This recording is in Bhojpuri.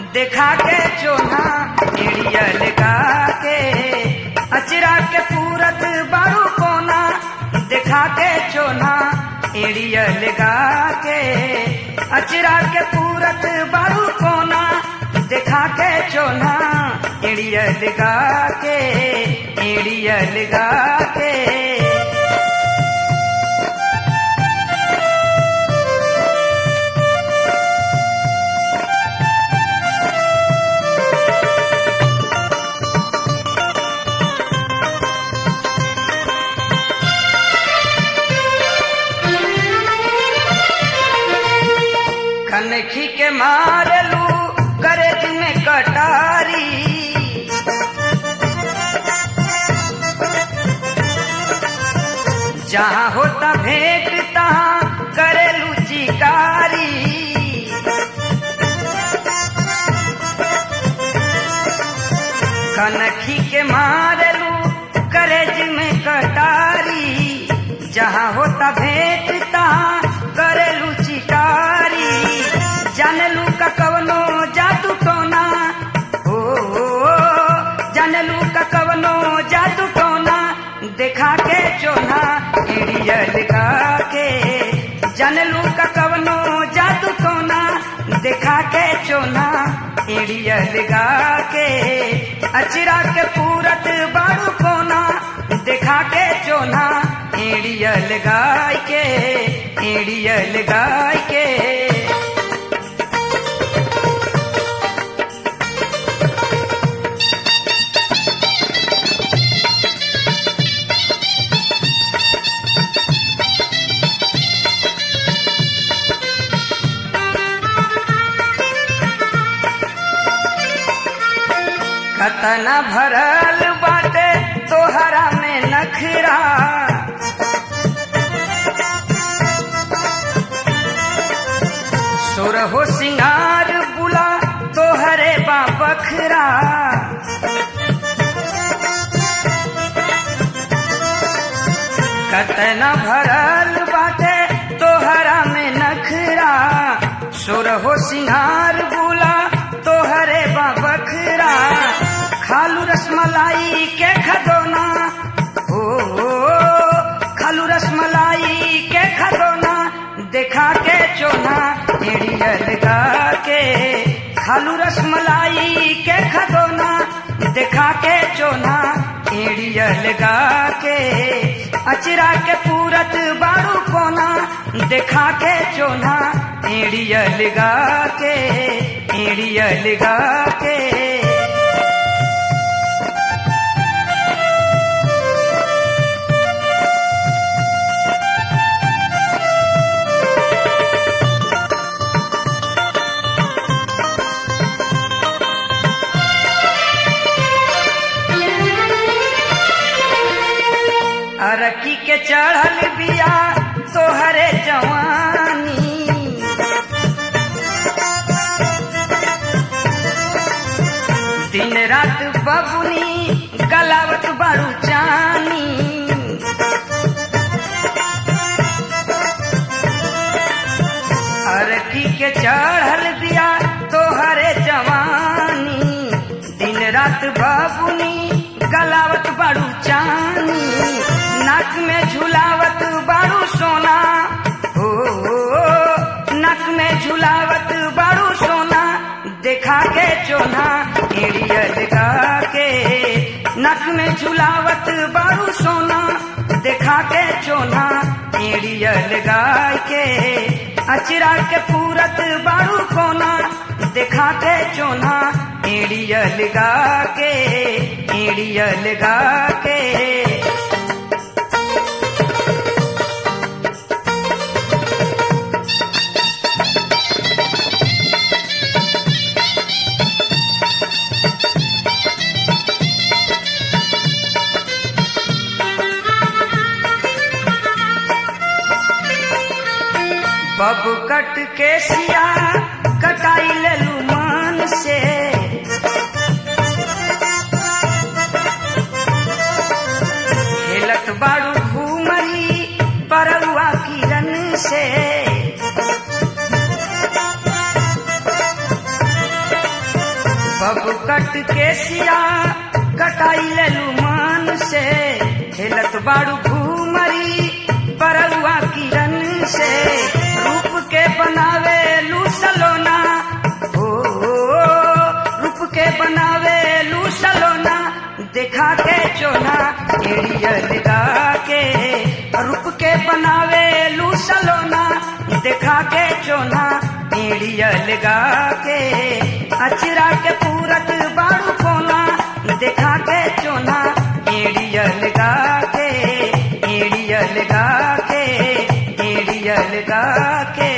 देखा के चोना एड़िया लगा के अचरा के पूरत बारू कोना देखा के चोना एड़िया लगा के अचरा के पूरत बारू कोना देखा के चोना एड़िया लगा के एड़िया लगा के कनखी के मारलू करेज में कटारी जहाँ होता भेंट तहाँ करेलू चिकारी कनखी के मारलू करेज में कटारी जहाँ होता भेंट तहाँ करेलू चिकारी जानलू का कवनो जादू टोना ओ, ओ, ओ जानलू का कवनो जादू टोना देखा के चोना एड़िया लगा के जानलू का कवनो जादू टोना देखा के चोना एड़िया लगा के अचरा के पूरत बारू कोना देखा के चोना एड़िया लगाई के एड़िया लगाई के कतना भरल बाटे तोहरा में नखरा सुर हो सिंगार बुला तोहरे बा बखरा कतना भरल बाटे तोहरा में नखरा सुर हो सिंगार बुला तोहरे बा बखरा खालू रसमलाई के खदोना ओ, ओ खालू रसमलाई के खदोना देखा के चोना एड़िया लगा के खालू रसमलाई के खदोना देखा के चोना एड़िया लगा के अचरा के पूरत बारू कोना देखा के चोना एड़िया लगा के एड़िया लगा के अरकी के चढ़ल बिया तोहरे जवानी दिन रात बबुनी गलावत बारू चानी अरकी के चढ़ल बिया तोहरे जवानी दिन रात बबुनी गलावत बारू चानी नाक में झुलावत बारू सोना ओ, ओ, ओ नाक में झुलावत बारू सोना देखा के चोना एड़िया लगा के नक में झुलावत बारू सोना देखा के चोना एड़िया लगा के अचरा के पूरत बारू कोना देखा के चोना एड़िया लगा के एड़िया लगा के बब कट के सिया कटाई लेलू मान से खेलत बाड़ू घूमरी परउआ किरण से कट के सिया कटाई लेलू मान से हेलत बाड़ू घूमरी बरुआ किरण से रूप के बनावे लू सलोना ओ रूप के बनावे लू सलोना देखा के चोना एड़िया लगा के रूप के बनावे लू सलोना देखा के चोना एड़िया लगा के अचरा के पूरत बाड़ू कोना देखा के चोना एड़िया लगा के एड़िया लगा के एड़िया लगा के